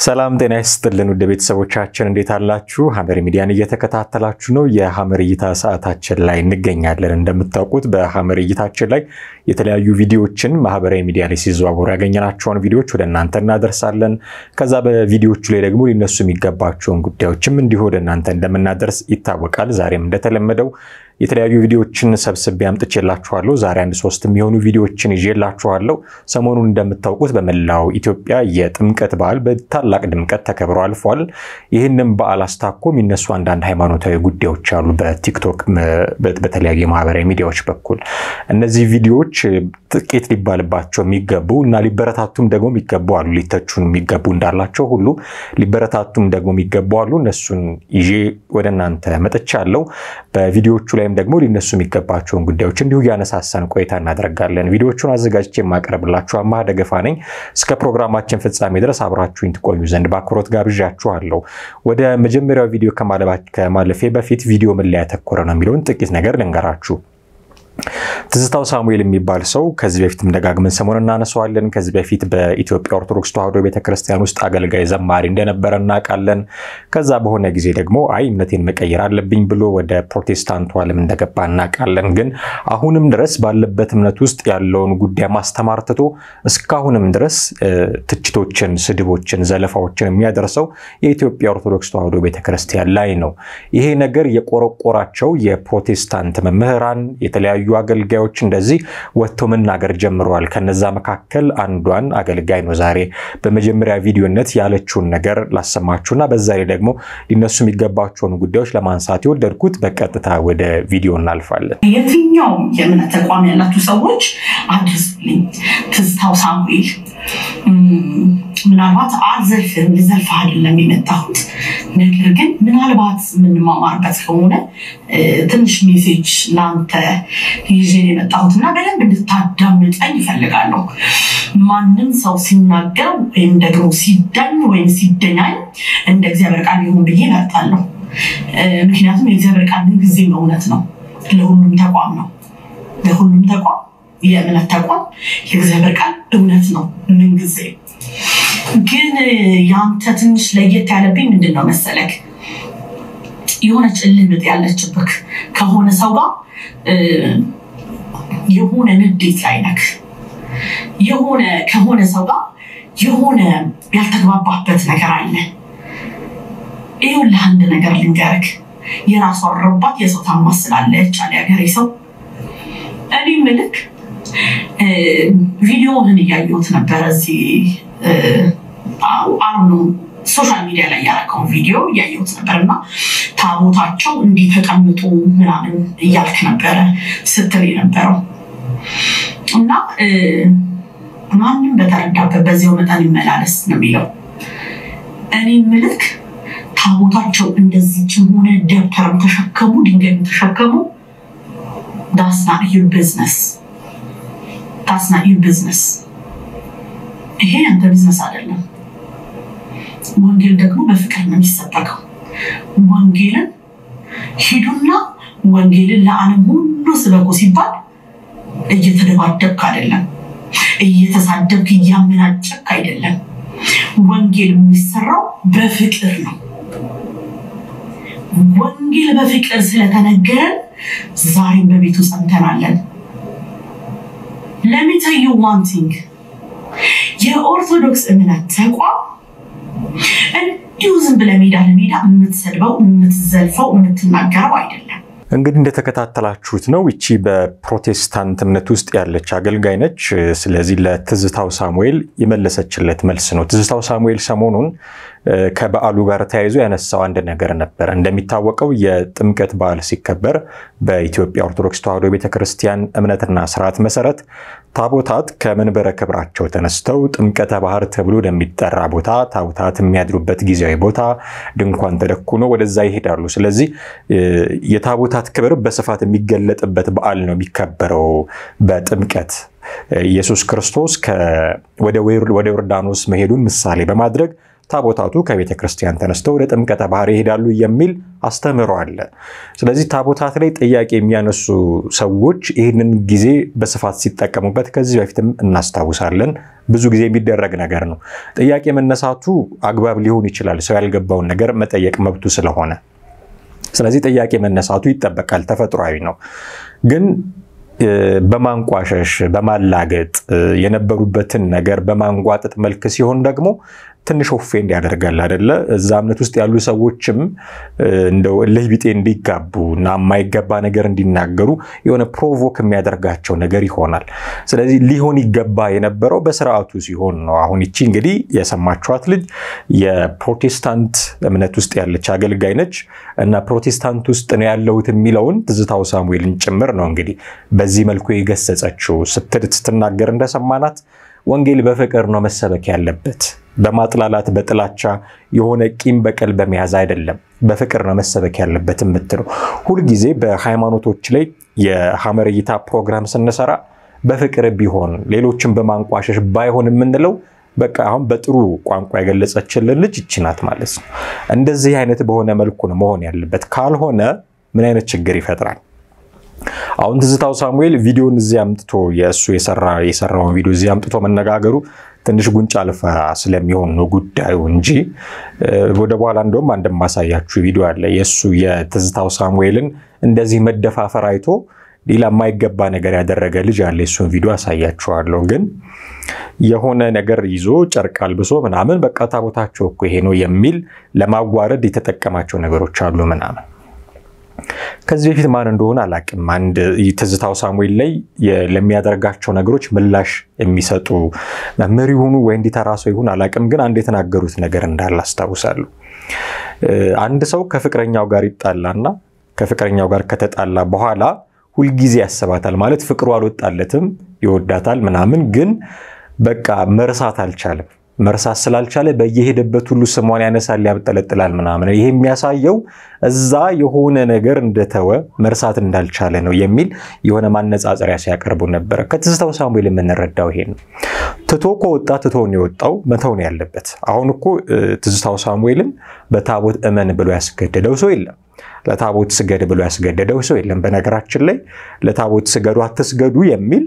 ሰላም ጤና ይስጥልን ውድ ቤተሰቦቻችን እንዴት አላችሁ? ሐመር ሚዲያን እየተከታተላችሁ ነው። የሐመር እይታ ሰዓታችን ላይ እንገኛለን። እንደምታውቁት በሐመር እይታችን ላይ የተለያዩ ቪዲዮዎችን ማህበራዊ ሚዲያ ላይ ሲዘዋወሩ ያገኘናቸውን ቪዲዮዎች ወደ እናንተ እናደርሳለን። ከዛ በቪዲዮዎቹ ላይ ደግሞ ሊነሱ የሚገባቸውን ጉዳዮችም እንዲሁ ወደ እናንተ እንደምናደርስ ይታወቃል። ዛሬም እንደተለመደው የተለያዩ ቪዲዮዎችን ሰብስቤ አምጥቼላችኋለሁ። ዛሬ አንድ ሶስት የሚሆኑ ቪዲዮዎችን ይዤላችኋለሁ። ሰሞኑን እንደምታውቁት በመላው ኢትዮጵያ የጥምቀት በዓል በታላቅ ድምቀት ተከብሮ አልፏል። ይህንም በዓል አስታኮ የሚነሱ አንዳንድ ሃይማኖታዊ ጉዳዮች አሉ በቲክቶክ በተለያዩ የማህበራዊ ሚዲያዎች በኩል እነዚህ ቪዲዮዎች ጥቂት ሊባልባቸው የሚገቡ እና ሊበረታቱም ደግሞ የሚገቡ አሉ። ሊተቹን የሚገቡ እንዳላቸው ሁሉ ሊበረታቱም ደግሞ የሚገቡ አሉ። እነሱን ይዤ ወደ እናንተ መጥቻለሁ። በቪዲዮዎቹ ላይም ደግሞ ሊነሱ የሚገባቸውን ጉዳዮች እንዲሁ እያነሳሳን ቆይታ እናደርጋለን። ቪዲዮዎቹን አዘጋጅቼ የማቀርብላችሁ አማሃ ደገፋ ነኝ። እስከ ፕሮግራማችን ፍጻሜ ድረስ አብራችሁኝ ትቆዩ ዘንድ በአክብሮት ጋብዣችኋለሁ። ወደ መጀመሪያው ቪዲዮ ከማለፌ በፊት ቪዲዮ ምን ላይ ያተኮረ ነው የሚለውን ጥቂት ነገር ልንገራችሁ። ትዝታው ሳሙኤል የሚባል ሰው ከዚህ በፊትም ደጋግመን ሰሞን እናነሳዋለን። ከዚህ በፊት በኢትዮጵያ ኦርቶዶክስ ተዋሕዶ ቤተክርስቲያን ውስጥ አገልጋይ ዘማሪ እንደነበረ እናውቃለን። ከዛ በሆነ ጊዜ ደግሞ አይ እምነቴን መቀየር አለብኝ ብሎ ወደ ፕሮቴስታንቱ ዓለም እንደገባ እናውቃለን። ግን አሁንም ድረስ ባለበት እምነት ውስጥ ያለውን ጉዳይ ማስተማር ትቶ እስካሁንም ድረስ ትችቶችን፣ ስድቦችን፣ ዘለፋዎችን የሚያደርሰው የኢትዮጵያ ኦርቶዶክስ ተዋሕዶ ቤተክርስቲያን ላይ ነው። ይሄ ነገር የቆረቆራቸው የፕሮቴስታንት መምህራን የተለያዩ አገልጋዮች እንደዚህ ወጥቶ መናገር ጀምረዋል። ከነዛ መካከል አንዷን አገልጋይ ነው ዛሬ በመጀመሪያ ቪዲዮነት ያለችውን ነገር ላሰማችሁና በዛ ላይ ደግሞ ሊነሱ የሚገባቸውን ጉዳዮች ለማንሳት የወደድኩት በቀጥታ ወደ ቪዲዮ እናልፋለን። የትኛውም የእምነት ተቋም ያላችሁ ሰዎች አድርሱልኝ። ትዝታው ሳሙኤል ምናልባት አልዘልፍም፣ ልዘልፍ አይደለም የመጣሁት ነገር ግን ምናልባት የምንማማርበት ከሆነ ትንሽ ሜሴጅ ለአንተ ይዤ የመጣሁት እና በደንብ እንድታዳምጠኝ ይፈልጋለሁ። ማንም ሰው ሲናገር ወይም ደግሞ ሲዳኝ ወይም ሲደኛኝ እንደ እግዚአብሔር ቃል ይሁን ብዬ እመርጣለሁ። ምክንያቱም የእግዚአብሔር ቃል ምን ጊዜም እውነት ነው። ለሁሉም ተቋም ነው። ለሁሉም ተቋም የእምነት ተቋም የእግዚአብሔር ቃል እውነት ነው ምን ጊዜ ግን ያንተ ትንሽ ለየት ያለብኝ ምንድን ነው መሰለክ፣ የሆነች እልምጥ ያለችብክ ከሆነ ሰው ጋር የሆነ ንዴት ላይ ነክ የሆነ ከሆነ ሰው ጋር የሆነ ያልተግባባበት ነገር አለ። ይኸውልህ አንድ ነገር ልንገርክ፣ የራሷ ረባት የሰው ታማስላለች አለ ያገሬ ሰው። እኔ ምልክ ቪዲዮውን እያየሁት ነበረ እዚህ አሁኑ ሶሻል ሚዲያ ላይ ያደረገውን ቪዲዮ እያየሁት ነበር እና ታቦታቸው እንዲህ ተቀምጦ ምናምን እያልክ ነበረ ስትል የነበረው እና ማንም በተረዳበት በዚያው መጠን ይመላለስ ነው የሚለው። እኔ ምልክ ታቦታቸው እንደዚችም ሆነ ደብተርም ተሸከሙ ድንጋይም ተሸከሙ ዳስና ዩር ቢዝነስ ዳስና ዩር ቢዝነስ ይሄ ያንተ ቢዝነስ አይደለም። ወንጌል ደግሞ በፍቅር ነው የሚሰበከው። ወንጌልን ሂዱና ወንጌልን ለዓለም ሁሉ ስበኩ ሲባል እየተደባደብክ አይደለም፣ እየተሳደብክ እያመናጨብክ አይደለም። ወንጌል የሚሰራው በፍቅር ነው። ወንጌል በፍቅር ስለተነገረን ዛሬም በቤቱ ጸንተናለን። ለሚተዩ ዋንቲንግ የኦርቶዶክስ እምነት ተቋም እንዲሁ ዝም ብለህ ሜዳ ለሜዳ የምትሰድበው የምትዘልፈው የምትናገረው አይደለም። እንግዲህ እንደተከታተላችሁት ነው። ይቺ በፕሮቴስታንት እምነት ውስጥ ያለች አገልጋይ ነች። ስለዚህ ለትዝታው ሳሙኤል የመለሰችለት መልስ ነው። ትዝታው ሳሙኤል ሰሞኑን ከበዓሉ ጋር ተያይዞ ያነሳው አንድ ነገር ነበር። እንደሚታወቀው የጥምቀት በዓል ሲከበር በኢትዮጵያ ኦርቶዶክስ ተዋሕዶ ቤተክርስቲያን እምነትና ስርዓት መሰረት ታቦታት ከመንበረ ክብራቸው ተነስተው ጥምቀተ ባህር ተብሎ ወደሚጠራ ቦታ ታቦታት የሚያድሩበት ጊዜያዊ ቦታ ድንኳን ተደኩኖ ወደዛ ይሄዳሉ። ስለዚህ የታቦታት ክብር በስፋት የሚገለጥበት በዓል ነው የሚከበረው በጥምቀት ኢየሱስ ክርስቶስ ወደ ዮርዳኖስ መሄዱን ምሳሌ በማድረግ ታቦታቱ ከቤተ ክርስቲያን ተነስተው ወደ ጥምቀተ ባህር ይሄዳሉ የሚል አስተምህሮ አለ። ስለዚህ ታቦታት ላይ ጥያቄ የሚያነሱ ሰዎች ይህንን ጊዜ በስፋት ሲጠቀሙበት ከዚህ በፊትም እናስታውሳለን። ብዙ ጊዜ የሚደረግ ነገር ነው። ጥያቄ መነሳቱ አግባብ ሊሆን ይችላል፣ ሰው ያልገባውን ነገር መጠየቅ መብቱ ስለሆነ። ስለዚህ ጥያቄ መነሳቱ ይጠበቃል፣ ተፈጥሯዊ ነው። ግን በማንቋሸሽ በማላገጥ የነበሩበትን ነገር በማንጓጠጥ መልክ ሲሆን ደግሞ ትንሽ ኦፌንድ ያደርጋል አይደለ? እዛ እምነት ውስጥ ያሉ ሰዎችም እንደው እልህ ቢጤ እንዲጋቡ እና የማይገባ ነገር እንዲናገሩ የሆነ ፕሮቮክ የሚያደርጋቸው ነገር ይሆናል። ስለዚህ ሊሆን ይገባ የነበረው በስርዓቱ ሲሆን ነው። አሁን ይቺ እንግዲህ የሰማችኋት ልጅ የፕሮቴስታንት እምነት ውስጥ ያለች አገልጋይ ነች እና ፕሮቴስታንት ውስጥ ነው ያለሁት የሚለውን ትዝታው ሳሙኤልን ጭምር ነው እንግዲህ በዚህ መልኩ የገሰጸችው ስትል ስትናገር እንደሰማናት ወንጌል በፍቅር ነው መሰበክ ያለበት በማጥላላት በጥላቻ የሆነ ቂም በቀል በመያዝ አይደለም፣ በፍቅር ነው መሰበክ ያለበት የምትለው። ሁልጊዜ በሃይማኖቶች ላይ የሐመር እይታ ፕሮግራም ስንሰራ በፍቅር ቢሆን ሌሎችን በማንቋሸሽ ባይሆን የምንለው በቃ አሁን በጥሩ ቋንቋ የገለጸችልን ልጅ ይቺ ናት ማለት ነው። እንደዚህ አይነት በሆነ መልኩ ነው መሆን ያለበት። ካልሆነ ምን አይነት ችግር ይፈጥራል? አሁን ትዝታው ሳሙኤል ቪዲዮን እዚህ አምጥቶ የእሱ የሰራውን ቪዲዮ እዚህ አምጥቶ መነጋገሩ ትንሽ ጉንጭ አልፋ ስለሚሆን ነው ጉዳዩ እንጂ ወደ በኋላ እንደውም አንድ ማሳያችሁ ቪዲዮ አለ። የእሱ የትዝታው ሳሙኤልን እንደዚህ መደፋፈር አይቶ ሌላ የማይገባ ነገር ያደረገ ልጅ አለ። የእሱን ቪዲዮ አሳያችኋለሁ። ግን የሆነ ነገር ይዞ ጨርቅ አልብሶ ምናምን በቃ ታቦታቸው እኮ ይሄ ነው የሚል ለማዋረድ የተጠቀማቸው ነገሮች አሉ ምናምን ከዚህ በፊት ማን እንደሆነ አላቅም። አንድ ትዝታው ሳሙኤል ላይ ለሚያደርጋቸው ነገሮች ምላሽ የሚሰጡ መምህር ይሁኑ ወይ እንዲተራ ሰው ይሁን አላቅም፣ ግን አንድ የተናገሩት ነገር እንዳለ አስታውሳለሁ። አንድ ሰው ከፍቅረኛው ጋር ይጣላና ከፍቅረኛው ጋር ከተጣላ በኋላ ሁልጊዜ ያስባታል ማለት ፍቅሩ አልወጣለትም፣ ይወዳታል ምናምን፣ ግን በቃ መርሳት አልቻለም። መርሳት ስላልቻለ በየሄደበት ሁሉ ስሟን ያነሳል፣ ያብጠለጥላል ምናምን። ይሄ የሚያሳየው እዛ የሆነ ነገር እንደተወ መርሳት እንዳልቻለ ነው የሚል የሆነ ማነጻጸሪያ ሲያቀርቡ ነበረ። ከትዝታው ሳሙኤል የምንረዳው ይሄ ነው። ትቶ ከወጣ ትቶ ነው የወጣው፣ መተው ነው ያለበት። አሁን እኮ ትዝታው ሳሙኤልን በታቦት እመን ብሎ ያስገደደው ሰው የለም። ለታቦት ስገድ ብሎ ያስገደደው ሰው የለም። በነገራችን ላይ ለታቦት ስገዱ አትስገዱ የሚል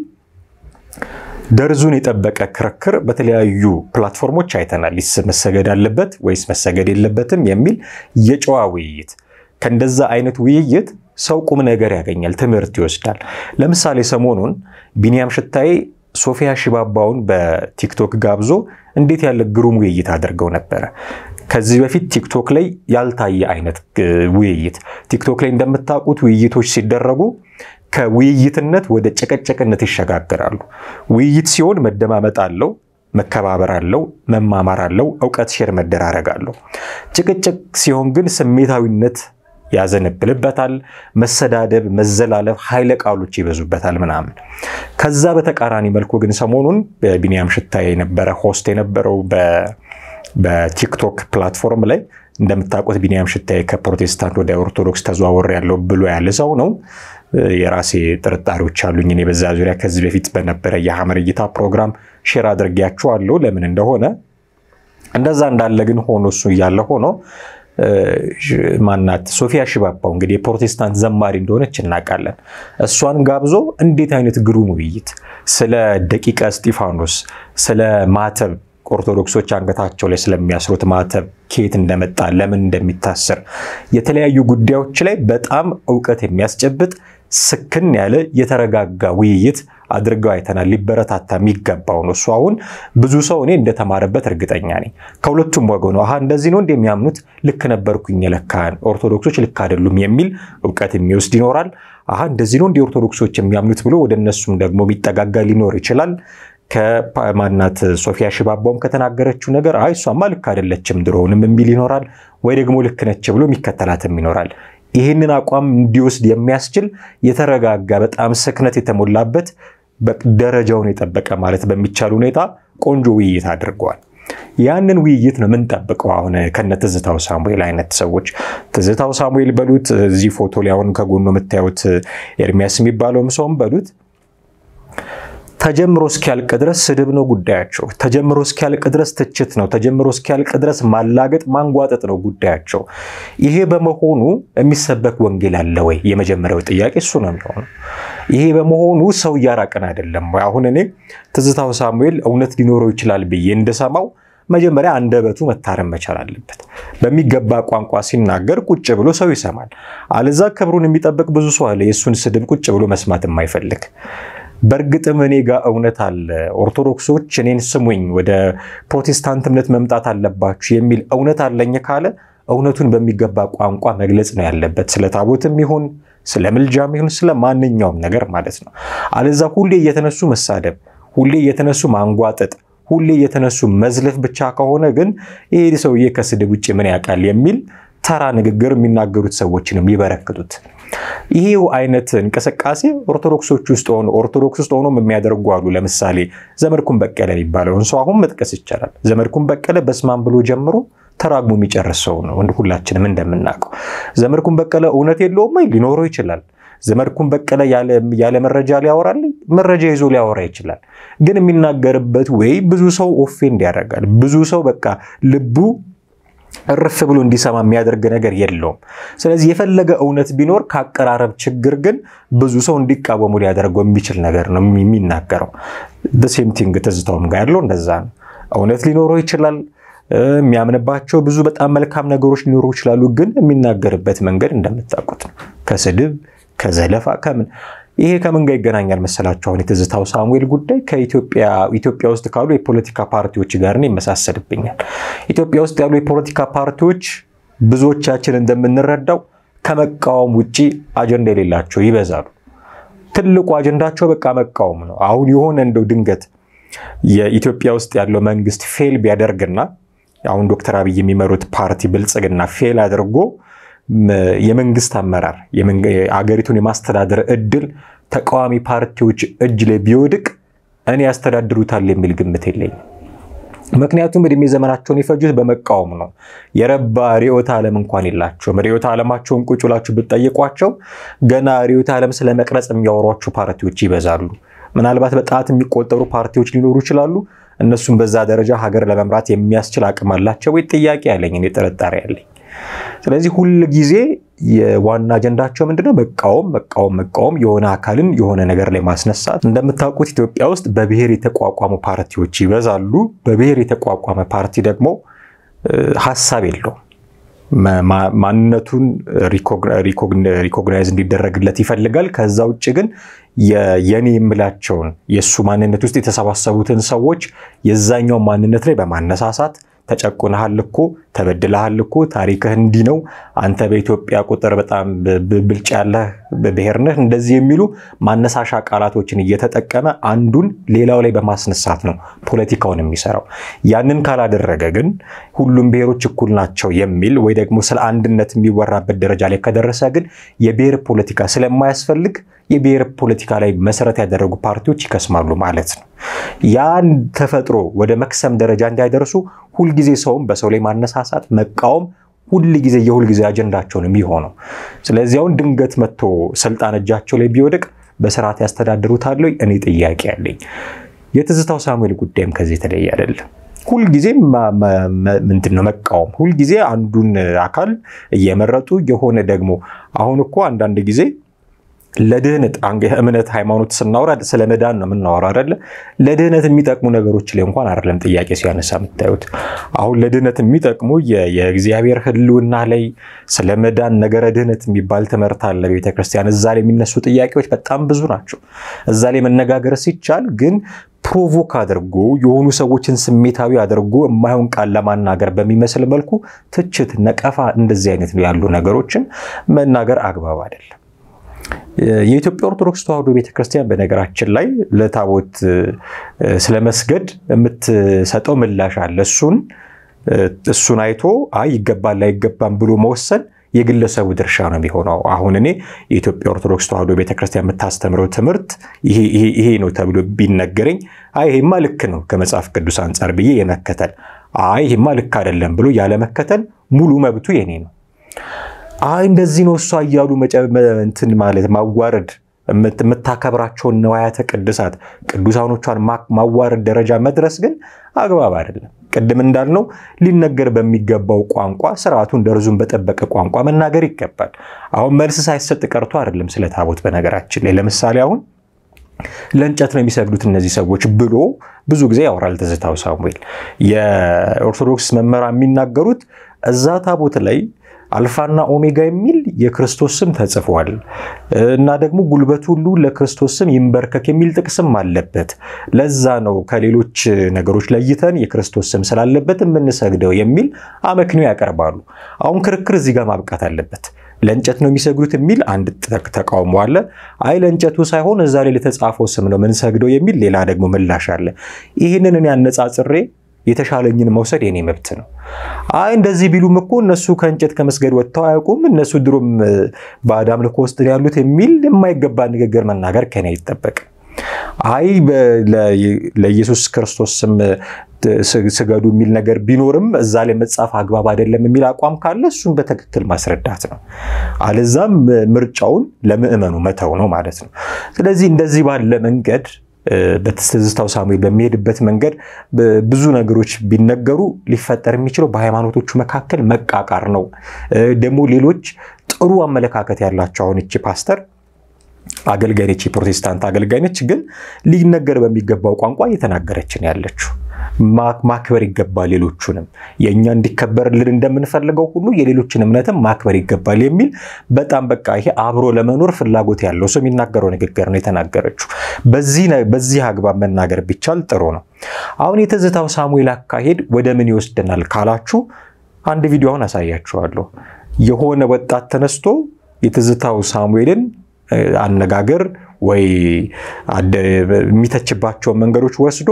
ደርዙን የጠበቀ ክርክር በተለያዩ ፕላትፎርሞች አይተናል። መሰገድ አለበት ወይስ መሰገድ የለበትም የሚል የጨዋ ውይይት። ከእንደዛ አይነት ውይይት ሰው ቁም ነገር ያገኛል፣ ትምህርት ይወስዳል። ለምሳሌ ሰሞኑን ቢኒያም ሽታዬ ሶፊያ ሽባባውን በቲክቶክ ጋብዞ እንዴት ያለ ግሩም ውይይት አድርገው ነበረ። ከዚህ በፊት ቲክቶክ ላይ ያልታየ አይነት ውይይት። ቲክቶክ ላይ እንደምታውቁት ውይይቶች ሲደረጉ ከውይይትነት ወደ ጭቅጭቅነት ይሸጋግራሉ። ውይይት ሲሆን መደማመጥ አለው፣ መከባበር አለው፣ መማማር አለው፣ እውቀት ሼር መደራረግ አለው። ጭቅጭቅ ሲሆን ግን ስሜታዊነት ያዘነብልበታል። መሰዳደብ፣ መዘላለፍ፣ ኃይለ ቃሎች ይበዙበታል ምናምን። ከዛ በተቃራኒ መልኩ ግን ሰሞኑን በቢኒያም ሽታዬ የነበረ ሆስት የነበረው በቲክቶክ ፕላትፎርም ላይ እንደምታውቁት ቢኒያም ሽታዬ ከፕሮቴስታንት ወደ ኦርቶዶክስ ተዘዋወር ያለው ብሎ ያለ ሰው ነው። የራሴ ጥርጣሬዎች አሉኝ እኔ በዛ ዙሪያ ከዚህ በፊት በነበረ የሐመር እይታ ፕሮግራም ሼር አድርጌያችኋለሁ ለምን እንደሆነ። እንደዛ እንዳለ ግን ሆኖ እሱ እያለ ሆኖ ማናት ሶፊያ ሽባባው እንግዲህ የፕሮቴስታንት ዘማሪ እንደሆነች እናውቃለን። እሷን ጋብዞ እንዴት አይነት ግሩም ውይይት ስለ ደቂቀ እስጢፋኖስ ስለ ማተብ ኦርቶዶክሶች አንገታቸው ላይ ስለሚያስሩት ማተብ ከየት እንደመጣ ለምን እንደሚታሰር የተለያዩ ጉዳዮች ላይ በጣም እውቀት የሚያስጨብጥ ስክን ያለ የተረጋጋ ውይይት አድርገው አይተናል። ሊበረታታ የሚገባው ነው። እሱ አሁን ብዙ ሰው እኔ እንደተማረበት እርግጠኛ ነኝ። ከሁለቱም ወገኑ አሀ እንደዚህ ነው እንደሚያምኑት ልክ ነበርኩኝ፣ ለካን ኦርቶዶክሶች ልክ አይደሉም የሚል እውቀት የሚወስድ ይኖራል። አሀ እንደዚህ ነው እንደ ኦርቶዶክሶች የሚያምኑት ብሎ ወደ እነሱም ደግሞ የሚጠጋጋ ሊኖር ይችላል። ከማናት ሶፊያ ሽባባውም ከተናገረችው ነገር አይ እሷማ ልክ አይደለችም ድሮውንም የሚል ይኖራል። ወይ ደግሞ ልክ ነች ብሎ የሚከተላትም ይኖራል። ይህንን አቋም እንዲወስድ የሚያስችል የተረጋጋ በጣም ስክነት የተሞላበት ደረጃውን የጠበቀ ማለት በሚቻል ሁኔታ ቆንጆ ውይይት አድርገዋል። ያንን ውይይት ነው የምንጠብቀው አሁን ከነ ትዝታው ሳሙኤል አይነት ሰዎች። ትዝታው ሳሙኤል በሉት እዚህ ፎቶ ላይ አሁን ከጎኑ የምታዩት ኤርሚያስ የሚባለውም ሰውም በሉት ተጀምሮ እስኪያልቅ ድረስ ስድብ ነው ጉዳያቸው። ተጀምሮ እስኪያልቅ ድረስ ትችት ነው። ተጀምሮ እስኪያልቅ ድረስ ማላገጥ፣ ማንጓጠጥ ነው ጉዳያቸው። ይሄ በመሆኑ የሚሰበክ ወንጌል አለ ወይ? የመጀመሪያው ጥያቄ እሱ ነው የሚሆነው። ይሄ በመሆኑ ሰው እያራቀን አይደለም ወይ? አሁን እኔ ትዝታው ሳሙኤል እውነት ሊኖረው ይችላል ብዬ እንደሰማው መጀመሪያ አንደበቱ መታረም መቻል አለበት። በሚገባ ቋንቋ ሲናገር ቁጭ ብሎ ሰው ይሰማል። አለዛ ክብሩን የሚጠብቅ ብዙ ሰው አለ፣ የእሱን ስድብ ቁጭ ብሎ መስማት የማይፈልግ በእርግጥም እኔ ጋር እውነት አለ፣ ኦርቶዶክሶች እኔን ስሙኝ፣ ወደ ፕሮቴስታንት እምነት መምጣት አለባችሁ የሚል እውነት አለኝ ካለ እውነቱን በሚገባ ቋንቋ መግለጽ ነው ያለበት። ስለ ታቦትም ይሁን ስለ ምልጃም ይሁን ስለ ማንኛውም ነገር ማለት ነው። አለዛ ሁሌ እየተነሱ መሳደብ፣ ሁሌ እየተነሱ ማንጓጠጥ፣ ሁሌ እየተነሱ መዝለፍ ብቻ ከሆነ ግን ይሄ ሰውዬ ከስድብ ውጭ ምን ያውቃል የሚል ተራ ንግግር የሚናገሩት ሰዎችን የሚበረክቱት ይሄው አይነት እንቅስቃሴ ኦርቶዶክሶች ውስጥ ሆኖ ኦርቶዶክስ ውስጥ ሆኖ የሚያደርጉ አሉ። ለምሳሌ ዘመድኩን በቀለ የሚባለውን ሰው አሁን መጥቀስ ይቻላል። ዘመድኩን በቀለ በስማም ብሎ ጀምሮ ተራግሞ የሚጨርስ ሰው ነው። ሁላችንም እንደምናውቀው ዘመድኩን በቀለ እውነት የለውም ወይ? ሊኖረው ይችላል። ዘመድኩን በቀለ ያለ መረጃ ሊያወራል፣ መረጃ ይዞ ሊያወራ ይችላል። ግን የሚናገርበት ወይ ብዙ ሰው ኦፌንድ ያደርጋል። ብዙ ሰው በቃ ልቡ እርፍ ብሎ እንዲሰማ የሚያደርግ ነገር የለውም። ስለዚህ የፈለገ እውነት ቢኖር ከአቀራረብ ችግር ግን ብዙ ሰው እንዲቃወሙ ሊያደርገው የሚችል ነገር ነው የሚናገረው። ሴም ቲንግ ትዝታውም ጋር ያለው እንደዛ ነው። እውነት ሊኖረው ይችላል። የሚያምንባቸው ብዙ በጣም መልካም ነገሮች ሊኖሩ ይችላሉ። ግን የሚናገርበት መንገድ እንደምታውቁት ነው። ከስድብ ከዘለፋ ከምን ይሄ ከምን ጋር ይገናኛል መሰላችሁ? አሁን የትዝታው ሳሙኤል ጉዳይ ከኢትዮጵያ ውስጥ ካሉ የፖለቲካ ፓርቲዎች ጋር ይመሳሰልብኛል። ኢትዮጵያ ውስጥ ያሉ የፖለቲካ ፓርቲዎች ብዙዎቻችን እንደምንረዳው ከመቃወም ውጭ አጀንዳ የሌላቸው ይበዛሉ። ትልቁ አጀንዳቸው በቃ መቃወም ነው። አሁን የሆነ እንደው ድንገት የኢትዮጵያ ውስጥ ያለው መንግስት ፌል ቢያደርግና አሁን ዶክተር አብይ የሚመሩት ፓርቲ ብልጽግና ፌል አድርጎ የመንግስት አመራር አገሪቱን የማስተዳደር እድል ተቃዋሚ ፓርቲዎች እጅ ላይ ቢወድቅ እኔ ያስተዳድሩታል የሚል ግምት የለኝም። ምክንያቱም እድሜ ዘመናቸውን የፈጁት በመቃወም ነው። የረባ ርዕዮተ ዓለም እንኳን የላቸውም። ርዕዮተ ዓለማቸውን ቁጭ ብላችሁ ብትጠይቋቸው ገና ርዕዮተ ዓለም ስለ መቅረጽ የሚያወሯቸው ፓርቲዎች ይበዛሉ። ምናልባት በጣት የሚቆጠሩ ፓርቲዎች ሊኖሩ ይችላሉ። እነሱም በዛ ደረጃ ሀገር ለመምራት የሚያስችል አቅም አላቸው ወይ? ጥያቄ ያለኝ እኔ ጥርጣሬ ያለኝ። ስለዚህ ሁል ጊዜ የዋና አጀንዳቸው ምንድነው? መቃወም፣ መቃወም፣ መቃወም፣ የሆነ አካልን የሆነ ነገር ላይ ማስነሳት። እንደምታውቁት ኢትዮጵያ ውስጥ በብሔር የተቋቋሙ ፓርቲዎች ይበዛሉ። በብሔር የተቋቋመ ፓርቲ ደግሞ ሀሳብ የለውም። ማንነቱን ሪኮግናይዝ እንዲደረግለት ይፈልጋል። ከዛ ውጭ ግን የኔ የምላቸውን የእሱ ማንነት ውስጥ የተሰባሰቡትን ሰዎች የዛኛው ማንነት ላይ በማነሳሳት ተጨቁነሃል እኮ ተበድለሃል እኮ ታሪክህ እንዲህ ነው፣ አንተ በኢትዮጵያ ቁጥር በጣም ብልጫ ያለህ ብሔር ነህ፣ እንደዚህ የሚሉ ማነሳሻ ቃላቶችን እየተጠቀመ አንዱን ሌላው ላይ በማስነሳት ነው ፖለቲካውን የሚሰራው። ያንን ካላደረገ ግን ሁሉም ብሔሮች እኩል ናቸው የሚል ወይ ደግሞ ስለ አንድነት የሚወራበት ደረጃ ላይ ከደረሰ ግን የብሔር ፖለቲካ ስለማያስፈልግ የብሔር ፖለቲካ ላይ መሰረት ያደረጉ ፓርቲዎች ይከስማሉ ማለት ነው። ያን ተፈጥሮ ወደ መክሰም ደረጃ እንዳይደርሱ ሁልጊዜ ሰውም በሰው ላይ ማነሳሳት፣ መቃወም ሁል ጊዜ የሁል ጊዜ አጀንዳቸውን የሚሆነው። ስለዚህ አሁን ድንገት መጥቶ ስልጣን እጃቸው ላይ ቢወድቅ በስርዓት ያስተዳድሩታል? እኔ ጥያቄ ያለኝ። የትዝታው ሳሙኤል ጉዳይም ከዚህ የተለየ አይደለም። ሁልጊዜ ምንድን ነው መቃወም፣ ሁልጊዜ አንዱን አካል እየመረጡ የሆነ ደግሞ አሁን እኮ አንዳንድ ጊዜ ለድህነት እምነት ሃይማኖት ስናወራ ስለ መዳን ነው የምናወራ አይደለ? ለድህነት የሚጠቅሙ ነገሮች ላይ እንኳን አይደለም ጥያቄ ሲያነሳ የምታዩት። አሁን ለድህነት የሚጠቅሙ የእግዚአብሔር ሕልውና ላይ ስለ መዳን ነገረ ድህነት የሚባል ትምህርት አለ ቤተክርስቲያን። እዛ ላይ የሚነሱ ጥያቄዎች በጣም ብዙ ናቸው። እዛ ላይ መነጋገር ሲቻል ግን ፕሮቮክ አድርጎ የሆኑ ሰዎችን ስሜታዊ አድርጎ የማይሆን ቃል ለማናገር በሚመስል መልኩ ትችት፣ ነቀፋ፣ እንደዚህ አይነት ያሉ ነገሮችን መናገር አግባብ አይደለም። የኢትዮጵያ ኦርቶዶክስ ተዋሕዶ ቤተክርስቲያን በነገራችን ላይ ለታቦት ስለመስገድ የምትሰጠው ምላሽ አለ። እሱን እሱን አይቶ አይ ይገባል አይገባም ብሎ መወሰን የግለሰቡ ድርሻ ነው የሚሆነው። አሁን እኔ የኢትዮጵያ ኦርቶዶክስ ተዋሕዶ ቤተክርስቲያን የምታስተምረው ትምህርት ይሄ ነው ተብሎ ቢነገረኝ አይ ይሄማ ልክ ነው ከመጽሐፍ ቅዱስ አንጻር ብዬ የመከተል አይ ይሄማ ልክ አይደለም ብሎ ያለመከተል ሙሉ መብቱ የኔ ነው። አይ እንደዚህ ነው እሷ እያሉ እንትን ማለት ማዋረድ የምታከብራቸውን ንዋያተ ቅድሳት ቅዱሳኖቿን ማዋረድ ደረጃ መድረስ ግን አግባብ አይደለም። ቅድም እንዳልነው ሊነገር በሚገባው ቋንቋ ስርዓቱን ደርዙን በጠበቀ ቋንቋ መናገር ይገባል። አሁን መልስ ሳይሰጥ ቀርቶ አይደለም ስለ ታቦት። በነገራችን ላይ ለምሳሌ አሁን ለእንጨት ነው የሚሰግዱት እነዚህ ሰዎች ብሎ ብዙ ጊዜ ያወራል ትዝታው ሳሙኤል። የኦርቶዶክስ መምህራን የሚናገሩት እዛ ታቦት ላይ አልፋና ኦሜጋ የሚል የክርስቶስ ስም ተጽፏል እና ደግሞ ጉልበት ሁሉ ለክርስቶስ ስም ይንበርከክ የሚል ጥቅስም አለበት። ለዛ ነው ከሌሎች ነገሮች ለይተን የክርስቶስ ስም ስላለበት የምንሰግደው የሚል አመክንዮ ያቀርባሉ። አሁን ክርክር እዚህ ጋር ማብቃት አለበት። ለእንጨት ነው የሚሰግዱት የሚል አንድ ተቃውሞ አለ። አይ ለእንጨቱ ሳይሆን እዛ ላይ ለተጻፈው ስም ነው የምንሰግደው የሚል ሌላ ደግሞ ምላሽ አለ። ይህንን እኔ አነጻጽሬ የተሻለኝን መውሰድ የኔ መብት ነው። አይ እንደዚህ ቢሉም እኮ እነሱ ከእንጨት ከመስገድ ወጥተው አያውቁም፣ እነሱ ድሮም ባዕድ አምልኮ ውስጥ ያሉት የሚል የማይገባ ንግግር መናገር ከኔ አይጠበቅም። አይ ለኢየሱስ ክርስቶስ ስም ስገዱ የሚል ነገር ቢኖርም እዛ ላይ መጻፍ አግባብ አይደለም የሚል አቋም ካለ እሱን በትክክል ማስረዳት ነው። አለዛም ምርጫውን ለምዕመኑ መተው ነው ማለት ነው። ስለዚህ እንደዚህ ባለ መንገድ በትዝታው ሳሙኤል በሚሄድበት መንገድ ብዙ ነገሮች ቢነገሩ ሊፈጠር የሚችለው በሃይማኖቶቹ መካከል መቃቃር ነው። ደግሞ ሌሎች ጥሩ አመለካከት ያላቸው አሁን እቺ ፓስተር አገልጋይ ነች፣ የፕሮቴስታንት አገልጋይ ነች። ግን ሊነገር በሚገባው ቋንቋ እየተናገረች ነው ያለችው። ማክበር ይገባል ሌሎቹንም የእኛ እንዲከበርልን እንደምንፈልገው ሁሉ የሌሎችን እምነትም ማክበር ይገባል የሚል በጣም በቃ ይሄ አብሮ ለመኖር ፍላጎት ያለው ሰው የሚናገረው ንግግር ነው የተናገረችው። በዚህ አግባብ መናገር ቢቻል ጥሩ ነው። አሁን የትዝታው ሳሙኤል አካሄድ ወደ ምን ይወስደናል ካላችሁ አንድ ቪዲዮ አሁን አሳያችኋለሁ። የሆነ ወጣት ተነስቶ የትዝታው ሳሙኤልን አነጋገር ወይ የሚተችባቸውን መንገዶች ወስዶ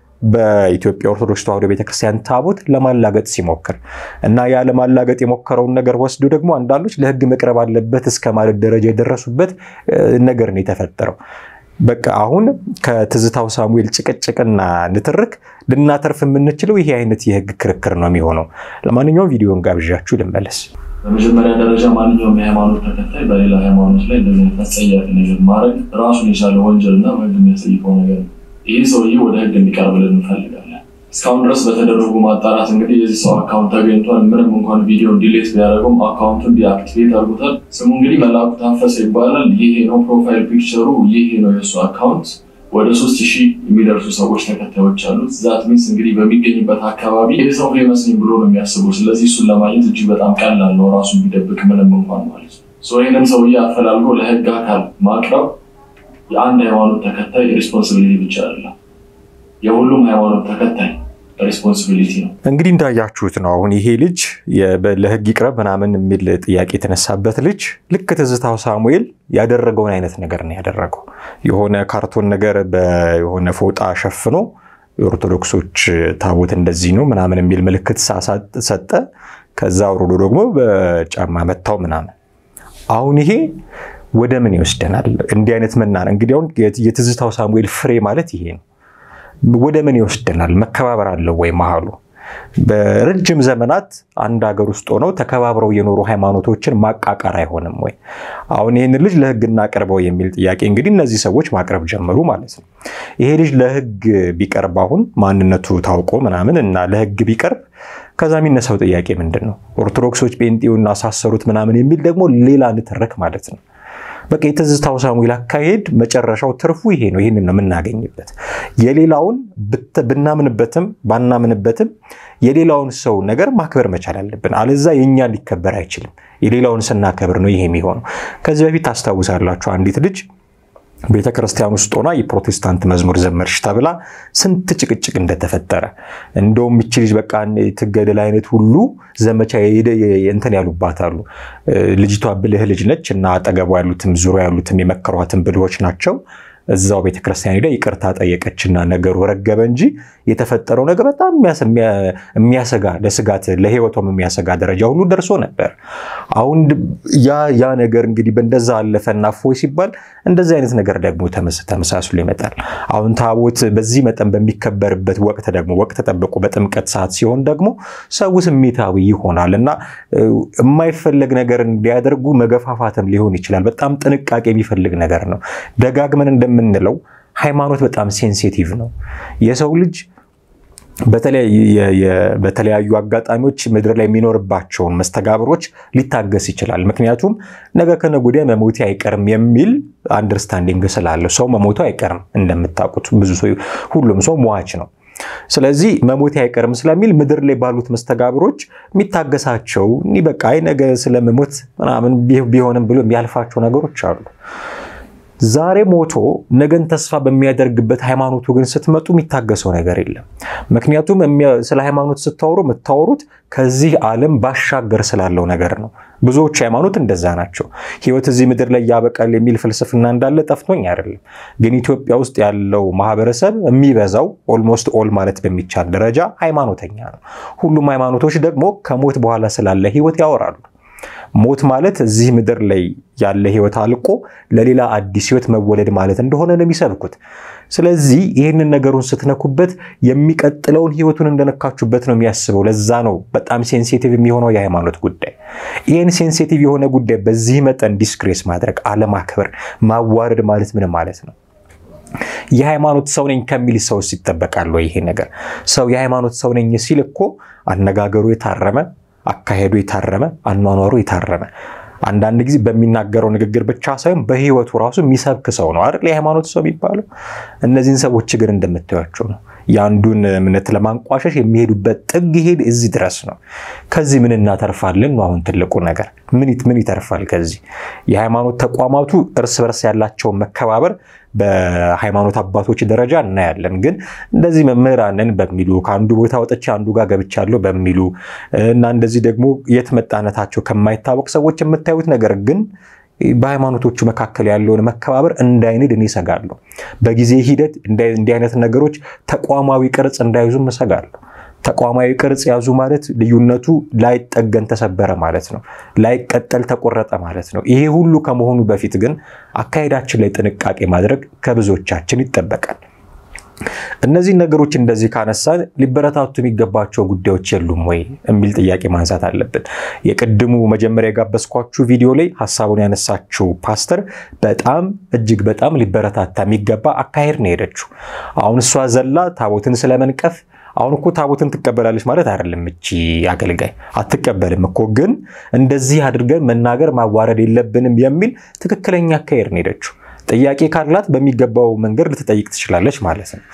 በኢትዮጵያ ኦርቶዶክስ ተዋሕዶ ቤተክርስቲያን ታቦት ለማላገጥ ሲሞክር እና ያ ለማላገጥ የሞከረውን ነገር ወስዶ ደግሞ አንዳንዶች ለሕግ መቅረብ አለበት እስከ ማለት ደረጃ የደረሱበት ነገር ነው የተፈጠረው። በቃ አሁን ከትዝታው ሳሙኤል ጭቅጭቅና ንትርክ ልናተርፍ የምንችለው ይሄ አይነት የሕግ ክርክር ነው የሚሆነው። ለማንኛውም ቪዲዮን ጋብዣችሁ ልመለስ። በመጀመሪያ ደረጃ ማንኛውም የሃይማኖት ተከታይ በሌላ ሃይማኖት ላይ እንደዚህ አይነት አስጸያፊ ነገር ማድረግ ራሱን የቻለ ወንጀልና በሕግ የሚያስጠይቀው ነገር ነው። ይህ ሰውዬ ወደ ህግ እንዲቀርብልን እንፈልጋለን። እስካሁን ድረስ በተደረጉ ማጣራት እንግዲህ የዚህ ሰው አካውንት ተገኝቷል። ምንም እንኳን ቪዲዮን ዲሌት ቢያደርገውም አካውንቱን ዲአክቲቬት አድርጎታል። ስሙ እንግዲህ መላኩ ታፈሰ ይባላል። ይሄ ነው ፕሮፋይል ፒክቸሩ፣ ይሄ ነው የእሱ አካውንት። ወደ ሶስት ሺህ የሚደርሱ ሰዎች ተከታዮች አሉት። ዛት ሚንስ እንግዲህ በሚገኝበት አካባቢ ይህ ሰው ፌመስ ነኝ ብሎ ነው የሚያስበው። ስለዚህ እሱን ለማግኘት እጅግ በጣም ቀላል ነው፣ ራሱን ቢደብቅ ምንም እንኳን ማለት ነው። ይህንን ሰውዬ አፈላልጎ ለህግ አካል ማቅረብ የአንድ ሃይማኖት ተከታይ ሪስፖንሲቢሊቲ ብቻ አይደለም፣ የሁሉም ሃይማኖት ተከታይ ሪስፖንሲቢሊቲ ነው። እንግዲህ እንዳያችሁት ነው። አሁን ይሄ ልጅ ለህግ ይቅረብ ምናምን የሚል ጥያቄ የተነሳበት ልጅ ልክ ትዝታው ሳሙኤል ያደረገውን አይነት ነገር ነው ያደረገው። የሆነ ካርቶን ነገር የሆነ ፎጣ ሸፍኖ የኦርቶዶክሶች ታቦት እንደዚህ ነው ምናምን የሚል ምልክት ሰጠ። ከዛ አውርዶ ደግሞ በጫማ መታው ምናምን። አሁን ይሄ ወደ ምን ይወስደናል? እንዲህ አይነት መናን እንግዲህ አሁን የትዝታው ሳሙኤል ፍሬ ማለት ይሄ ነው። ወደ ምን ይወስደናል? መከባበር አለው ወይ መሀሉ? በረጅም ዘመናት አንድ ሀገር ውስጥ ሆነው ተከባብረው የኖሩ ሃይማኖቶችን ማቃቃር አይሆንም ወይ? አሁን ይህን ልጅ ለህግ እናቅርበው የሚል ጥያቄ እንግዲህ እነዚህ ሰዎች ማቅረብ ጀመሩ ማለት ነው። ይሄ ልጅ ለህግ ቢቀርብ አሁን ማንነቱ ታውቆ ምናምን እና ለህግ ቢቀርብ ከዛ የሚነሳው ጥያቄ ምንድን ነው? ኦርቶዶክሶች ጴንጤውን አሳሰሩት ምናምን የሚል ደግሞ ሌላ ንትርክ ማለት ነው። በቃ የትዝታው ሳሙኤል አካሄድ መጨረሻው ትርፉ ይሄ ነው። ይህንን ነው የምናገኝበት። የሌላውን ብናምንበትም ባናምንበትም የሌላውን ሰው ነገር ማክበር መቻል አለብን። አለዛ የእኛ ሊከበር አይችልም። የሌላውን ስናከብር ነው ይሄ የሚሆነው። ከዚህ በፊት ታስታውሳላችሁ አንዲት ልጅ ቤተ ክርስቲያን ውስጥ ሆና የፕሮቴስታንት መዝሙር ዘመርሽ ተብላ ስንት ጭቅጭቅ እንደተፈጠረ እንደውም ይቺ ልጅ በቃ ትገደል አይነት ሁሉ ዘመቻ እንትን ያሉባት አሉ። ልጅቷ ብልህ ልጅ ነች እና አጠገቧ ያሉትም ዙሪያ ያሉትም የመከሯትን ብልሆች ናቸው። እዛው ቤተክርስቲያን ሄዳ ይቅርታ ጠየቀችና ነገሩ ረገበ እንጂ የተፈጠረው ነገር በጣም የሚያሰጋ ለስጋት ለህይወቷም የሚያሰጋ ደረጃ ሁሉ ደርሶ ነበር። አሁን ያ ነገር እንግዲህ በእንደዛ አለፈና እፎይ ሲባል እንደዚህ አይነት ነገር ደግሞ ተመሳስሎ ይመጣል። አሁን ታቦት በዚህ መጠን በሚከበርበት ወቅት ደግሞ ወቅት ጠብቆ በጥምቀት ሰዓት ሲሆን ደግሞ ሰው ስሜታዊ ይሆናል እና የማይፈለግ ነገር እንዲያደርጉ መገፋፋትም ሊሆን ይችላል። በጣም ጥንቃቄ የሚፈልግ ነገር ነው። ደጋግመን እንደምንለው ሃይማኖት በጣም ሴንሲቲቭ ነው። የሰው ልጅ በተለያዩ አጋጣሚዎች ምድር ላይ የሚኖርባቸውን መስተጋብሮች ሊታገስ ይችላል። ምክንያቱም ነገ ከነገ ወዲያ መሞቴ አይቀርም የሚል አንደርስታንዲንግ ስላለው ሰው መሞቱ አይቀርም። እንደምታውቁት ብዙ ሰው ሁሉም ሰው ሟች ነው። ስለዚህ መሞቴ አይቀርም ስለሚል ምድር ላይ ባሉት መስተጋብሮች የሚታገሳቸው እኒ በቃ አይ ነገ ስለመሞት ምናምን ቢሆንም ብሎ የሚያልፋቸው ነገሮች አሉ። ዛሬ ሞቶ ነገን ተስፋ በሚያደርግበት ሃይማኖቱ ግን ስትመጡ የሚታገሰው ነገር የለም። ምክንያቱም ስለ ሃይማኖት ስታወሩ የምታወሩት ከዚህ ዓለም ባሻገር ስላለው ነገር ነው። ብዙዎች ሃይማኖት እንደዛ ናቸው። ሕይወት እዚህ ምድር ላይ ያበቃል የሚል ፍልስፍና እንዳለ ጠፍቶኝ አይደለም። ግን ኢትዮጵያ ውስጥ ያለው ማህበረሰብ የሚበዛው ኦልሞስት ኦል ማለት በሚቻል ደረጃ ሃይማኖተኛ ነው። ሁሉም ሃይማኖቶች ደግሞ ከሞት በኋላ ስላለ ሕይወት ያወራሉ። ሞት ማለት እዚህ ምድር ላይ ያለ ህይወት አልቆ ለሌላ አዲስ ህይወት መወለድ ማለት እንደሆነ ነው የሚሰብኩት። ስለዚህ ይህንን ነገሩን ስትነኩበት የሚቀጥለውን ህይወቱን እንደነካችሁበት ነው የሚያስበው። ለዛ ነው በጣም ሴንሲቲቭ የሚሆነው የሃይማኖት ጉዳይ። ይህን ሴንሲቲቭ የሆነ ጉዳይ በዚህ መጠን ዲስክሬስ ማድረግ፣ አለማክበር፣ ማዋረድ ማለት ምን ማለት ነው? የሃይማኖት ሰው ነኝ ከሚል ሰውስ ይጠበቃል ወይ? ይሄ ነገር ሰው የሃይማኖት ሰው ነኝ ሲል እኮ አነጋገሩ የታረመ አካሄዱ የታረመ አኗኗሩ የታረመ አንዳንድ ጊዜ በሚናገረው ንግግር ብቻ ሳይሆን በህይወቱ ራሱ የሚሰብክ ሰው ነው አይደል የሃይማኖት ሰው የሚባለው። እነዚህን ሰዎች ግን እንደምታዩቸው ነው የአንዱን እምነት ለማንቋሸሽ የሚሄዱበት ጥግ ይሄድ እዚህ ድረስ ነው። ከዚህ ምን እናተርፋለን ነው አሁን ትልቁ ነገር። ምን ይተርፋል ከዚህ? የሃይማኖት ተቋማቱ እርስ በርስ ያላቸውን መከባበር በሃይማኖት አባቶች ደረጃ እናያለን። ግን እንደዚህ መምህራንን በሚሉ ከአንዱ ቦታ ወጥቼ አንዱ ጋር ገብቻለሁ በሚሉ እና እንደዚህ ደግሞ የት መጣነታቸው ከማይታወቅ ሰዎች የምታዩት ነገር ግን በሃይማኖቶቹ መካከል ያለውን መከባበር እንዳይንድ እኔ እሰጋለሁ። በጊዜ ሂደት እንዲህ አይነት ነገሮች ተቋማዊ ቅርጽ እንዳይዙም እሰጋለሁ። ተቋማዊ ቅርጽ ያዙ ማለት ልዩነቱ ላይጠገን ተሰበረ ማለት ነው። ላይቀጠል ተቆረጠ ማለት ነው። ይሄ ሁሉ ከመሆኑ በፊት ግን አካሄዳችን ላይ ጥንቃቄ ማድረግ ከብዙዎቻችን ይጠበቃል። እነዚህን ነገሮች እንደዚህ ካነሳን ሊበረታቱ የሚገባቸው ጉዳዮች የሉም ወይ የሚል ጥያቄ ማንሳት አለብን። የቅድሙ መጀመሪያ የጋበዝኳችሁ ቪዲዮ ላይ ሀሳቡን ያነሳችው ፓስተር በጣም እጅግ በጣም ሊበረታታ የሚገባ አካሄድ ነው የሄደችው። አሁን እሷ ዘላ ታቦትን ስለመንቀፍ አሁን እኮ ታቦትን ትቀበላለች ማለት አይደለም። እቺ አገልጋይ አትቀበልም እኮ ግን እንደዚህ አድርገን መናገር ማዋረድ የለብንም የሚል ትክክለኛ አካሄድ ነው ሄደችው። ጥያቄ ካላት በሚገባው መንገድ ልትጠይቅ ትችላለች ማለት ነው።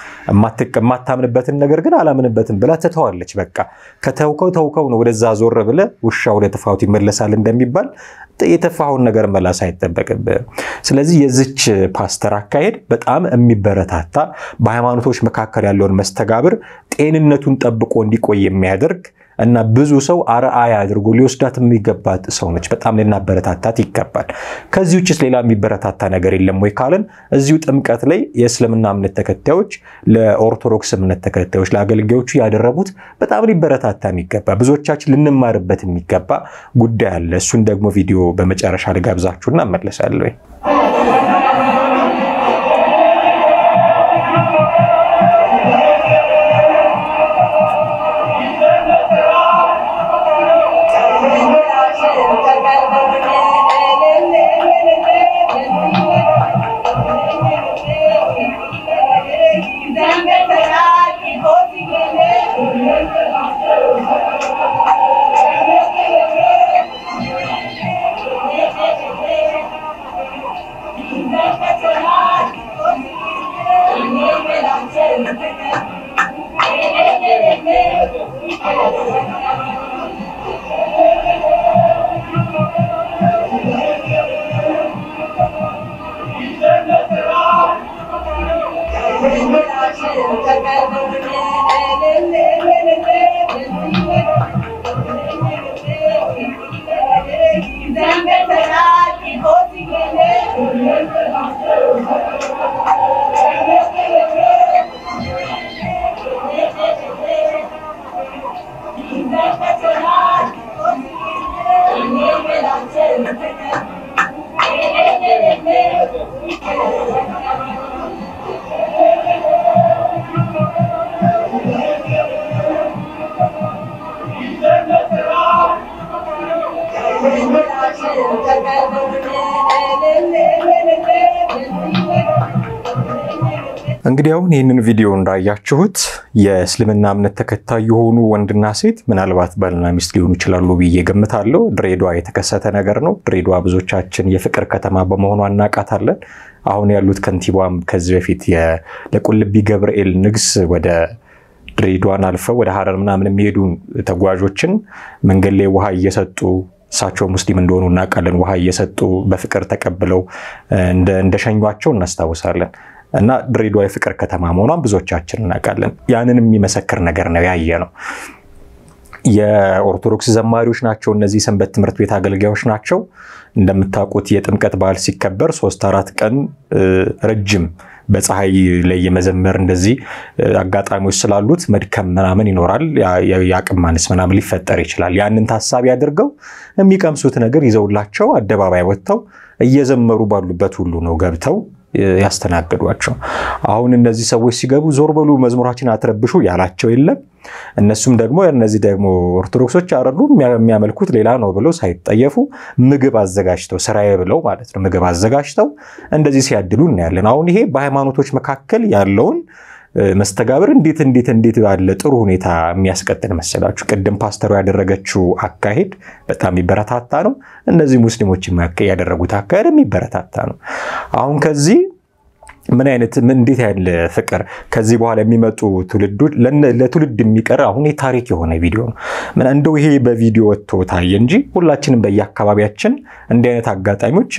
የማታምንበትን ነገር ግን አላምንበትም ብላ ትተዋለች። በቃ ከተውከው ተውከው ነው። ወደዛ ዞር ብለ ውሻ ወደ ጥፋቱ ይመለሳል እንደሚባል የተፋኸውን ነገር መላስ አይጠበቅብህም። ስለዚህ የዚች ፓስተር አካሄድ በጣም የሚበረታታ በሃይማኖቶች መካከል ያለውን መስተጋብር ጤንነቱን ጠብቆ እንዲቆይ የሚያደርግ እና ብዙ ሰው አርአያ አድርጎ ሊወስዳት የሚገባት ሰው ነች። በጣም ልናበረታታት ይገባል። ከዚህ ውጭስ ሌላ የሚበረታታ ነገር የለም ወይ ካለን እዚሁ ጥምቀት ላይ የእስልምና እምነት ተከታዮች ለኦርቶዶክስ እምነት ተከታዮች ለአገልጋዮቹ ያደረጉት በጣም ሊበረታታ የሚገባ ብዙዎቻችን ልንማርበት የሚገባ ጉዳይ አለ። እሱን ደግሞ ቪዲዮ በመጨረሻ ልጋብዛችሁና እመለሳለሁ። Thank you. እንግዲህ አሁን ይህንን ቪዲዮ እንዳያችሁት የእስልምና እምነት ተከታይ የሆኑ ወንድና ሴት ምናልባት ባልና ሚስት ሊሆኑ ይችላሉ ብዬ ገምታለሁ። ድሬዳዋ የተከሰተ ነገር ነው። ድሬዳዋ ብዙዎቻችን የፍቅር ከተማ በመሆኗ እናውቃታለን። አሁን ያሉት ከንቲባም ከዚህ በፊት ለቁልቢ ገብርኤል ንግስ ወደ ድሬዳዋን አልፈው ወደ ሀረር ምናምን የሚሄዱ ተጓዦችን መንገድ ላይ ውሃ እየሰጡ እሳቸው ሙስሊም እንደሆኑ እናውቃለን። ውሃ እየሰጡ በፍቅር ተቀብለው እንደሸኟቸው እናስታውሳለን። እና ድሬዳዋ የፍቅር ከተማ መሆኗን ብዙዎቻችን እናውቃለን። ያንን የሚመሰክር ነገር ነው ያየ ነው። የኦርቶዶክስ ዘማሪዎች ናቸው እነዚህ ሰንበት ትምህርት ቤት አገልጋዮች ናቸው። እንደምታውቁት የጥምቀት በዓል ሲከበር ሶስት አራት ቀን ረጅም በፀሐይ ላይ የመዘመር እንደዚህ አጋጣሚዎች ስላሉት መድከም ምናምን ይኖራል። የአቅም ማነስ ምናምን ሊፈጠር ይችላል። ያንን ታሳቢ አድርገው የሚቀምሱት ነገር ይዘውላቸው አደባባይ ወጥተው እየዘመሩ ባሉበት ሁሉ ነው ገብተው ያስተናግዷቸው። አሁን እነዚህ ሰዎች ሲገቡ ዞር በሉ መዝሙራችን አትረብሹ ያላቸው የለም። እነሱም ደግሞ እነዚህ ደግሞ ኦርቶዶክሶች አረሉ የሚያመልኩት ሌላ ነው ብለው ሳይጠየፉ ምግብ አዘጋጅተው ስራዬ ብለው ማለት ነው ምግብ አዘጋጅተው እንደዚህ ሲያድሉ እናያለን። አሁን ይሄ በሃይማኖቶች መካከል ያለውን መስተጋብር እንዴት እንዴት እንዴት ባለ ጥሩ ሁኔታ የሚያስቀጥል መሰላችሁ። ቅድም ፓስተሩ ያደረገችው አካሄድ በጣም የሚበረታታ ነው። እነዚህ ሙስሊሞች ያደረጉት አካሄድ የሚበረታታ ነው። አሁን ከዚህ ምን አይነት እንዴት ያለ ፍቅር ከዚህ በኋላ የሚመጡ ትውልዶች ለትውልድ የሚቀር አሁን የታሪክ የሆነ ቪዲዮ ነው። እንደው ይሄ በቪዲዮ ወጥቶ ታየ እንጂ ሁላችንም በየአካባቢያችን እንዲህ አይነት አጋጣሚዎች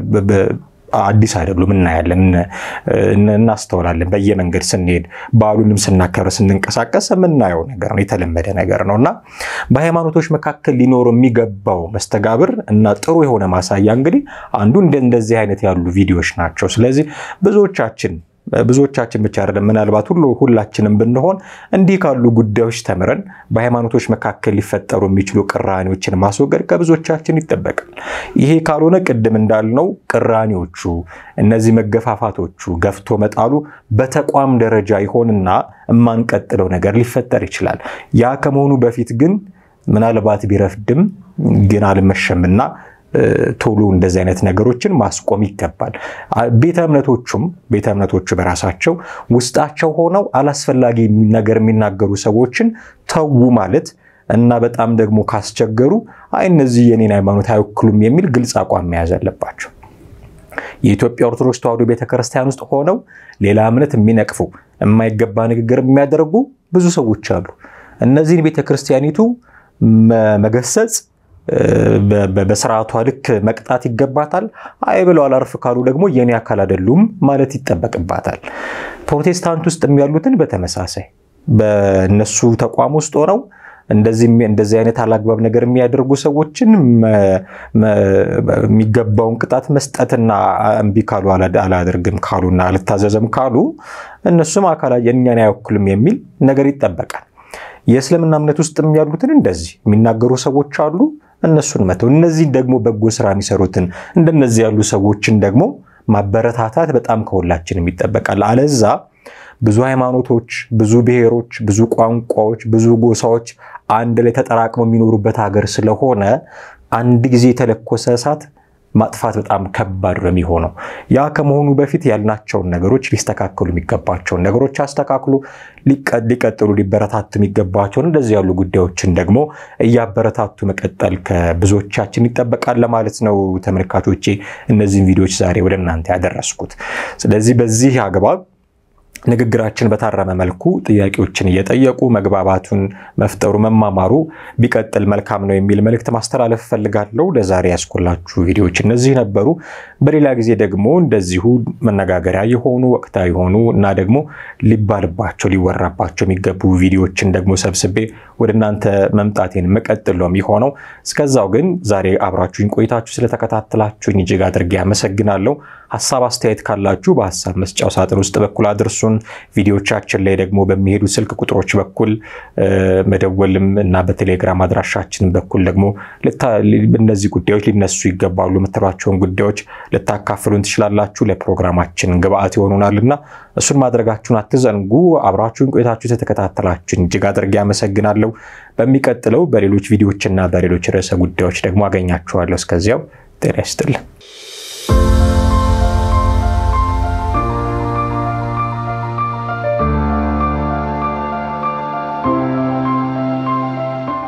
አዲስ አይደሉም። እናያለን፣ እናስተውላለን። በየመንገድ ስንሄድ በዓሉንም ስናከብር ስንንቀሳቀስ የምናየው ነገር ነው፣ የተለመደ ነገር ነው እና በሃይማኖቶች መካከል ሊኖሩ የሚገባው መስተጋብር እና ጥሩ የሆነ ማሳያ እንግዲህ አንዱ እንደዚህ አይነት ያሉ ቪዲዮዎች ናቸው። ስለዚህ ብዙዎቻችን ብዙዎቻችን ብቻ አይደለም፣ ምናልባት ሁሉ ሁላችንም ብንሆን እንዲህ ካሉ ጉዳዮች ተምረን በሃይማኖቶች መካከል ሊፈጠሩ የሚችሉ ቅራኔዎችን ማስወገድ ከብዙዎቻችን ይጠበቃል። ይሄ ካልሆነ ቅድም እንዳልነው ቅራኔዎቹ፣ እነዚህ መገፋፋቶቹ፣ ገፍቶ መጣሉ በተቋም ደረጃ ይሆንና የማንቀጥለው ነገር ሊፈጠር ይችላል። ያ ከመሆኑ በፊት ግን ምናልባት ቢረፍድም ግን አልመሸምና ቶሎ እንደዚህ አይነት ነገሮችን ማስቆም ይገባል። ቤተ እምነቶቹም ቤተ እምነቶቹ በራሳቸው ውስጣቸው ሆነው አላስፈላጊ ነገር የሚናገሩ ሰዎችን ተዉ ማለት እና በጣም ደግሞ ካስቸገሩ አይ እነዚህ የኔን ሃይማኖት አይወክሉም የሚል ግልጽ አቋም መያዝ አለባቸው። የኢትዮጵያ ኦርቶዶክስ ተዋሕዶ ቤተክርስቲያን ውስጥ ሆነው ሌላ እምነት የሚነቅፉ የማይገባ ንግግር የሚያደርጉ ብዙ ሰዎች አሉ። እነዚህን ቤተክርስቲያኒቱ መገሰጽ በስርዓቷ ልክ መቅጣት ይገባታል። አይ ብለው አላርፍ ካሉ ደግሞ የኔ አካል አይደሉም ማለት ይጠበቅባታል። ፕሮቴስታንት ውስጥ ያሉትን በተመሳሳይ በእነሱ ተቋም ውስጥ ሆነው እንደዚህ አይነት አላግባብ ነገር የሚያደርጉ ሰዎችን የሚገባውን ቅጣት መስጠትና እምቢ ካሉ አላደርግም ካሉና አልታዘዘም ካሉ እነሱም አካላ የእኛን አይወክሉም የሚል ነገር ይጠበቃል። የእስልምና እምነት ውስጥም ያሉትን እንደዚህ የሚናገሩ ሰዎች አሉ። እነሱን መተው፣ እነዚህ ደግሞ በጎ ስራ የሚሰሩትን እንደነዚህ ያሉ ሰዎችን ደግሞ ማበረታታት በጣም ከሁላችንም ይጠበቃል። አለዛ ብዙ ሃይማኖቶች፣ ብዙ ብሔሮች፣ ብዙ ቋንቋዎች፣ ብዙ ጎሳዎች አንድ ላይ ተጠራቅመው የሚኖሩበት ሀገር ስለሆነ አንድ ጊዜ የተለኮሰ እሳት ማጥፋት በጣም ከባድ ነው የሚሆነው። ያ ከመሆኑ በፊት ያልናቸውን ነገሮች ሊስተካከሉ የሚገባቸውን ነገሮች አስተካክሉ፣ ሊቀጥሉ ሊበረታቱ የሚገባቸውን እንደዚህ ያሉ ጉዳዮችን ደግሞ እያበረታቱ መቀጠል ከብዙዎቻችን ይጠበቃል ለማለት ነው። ተመልካቾቼ እነዚህን ቪዲዮዎች ዛሬ ወደ እናንተ ያደረስኩት። ስለዚህ በዚህ አግባብ ንግግራችን በታረመ መልኩ ጥያቄዎችን እየጠየቁ መግባባቱን መፍጠሩ መማማሩ ቢቀጥል መልካም ነው የሚል መልእክት ማስተላለፍ እፈልጋለሁ። ለዛሬ ያስኮላችሁ ቪዲዮዎች እነዚህ ነበሩ። በሌላ ጊዜ ደግሞ እንደዚሁ መነጋገሪያ የሆኑ ወቅታዊ የሆኑ እና ደግሞ ሊባልባቸው ሊወራባቸው የሚገቡ ቪዲዮዎችን ደግሞ ሰብስቤ ወደ እናንተ መምጣቴን መቀጥል ነው የሚሆነው። እስከዛው ግን ዛሬ አብራችሁኝ ቆይታችሁ ስለተከታተላችሁኝ እጅግ አድርጌ አመሰግናለሁ። ሀሳብ አስተያየት ካላችሁ በሀሳብ መስጫው ሳጥን ውስጥ በኩል አድርሱን። ቪዲዮቻችን ላይ ደግሞ በሚሄዱ ስልክ ቁጥሮች በኩል መደወልም እና በቴሌግራም አድራሻችን በኩል ደግሞ እነዚህ ጉዳዮች ሊነሱ ይገባሉ የምትሏቸውን ጉዳዮች ልታካፍሉን ትችላላችሁ። ለፕሮግራማችን ግብአት ይሆኑናል እና እሱን ማድረጋችሁን አትዘንጉ። አብራችሁን ቆይታችሁ የተከታተላችሁን እጅግ አድርጌ አመሰግናለሁ። በሚቀጥለው በሌሎች ቪዲዮዎችና በሌሎች ርዕሰ ጉዳዮች ደግሞ አገኛችኋለሁ። እስከዚያው ጤና ይስጥልን።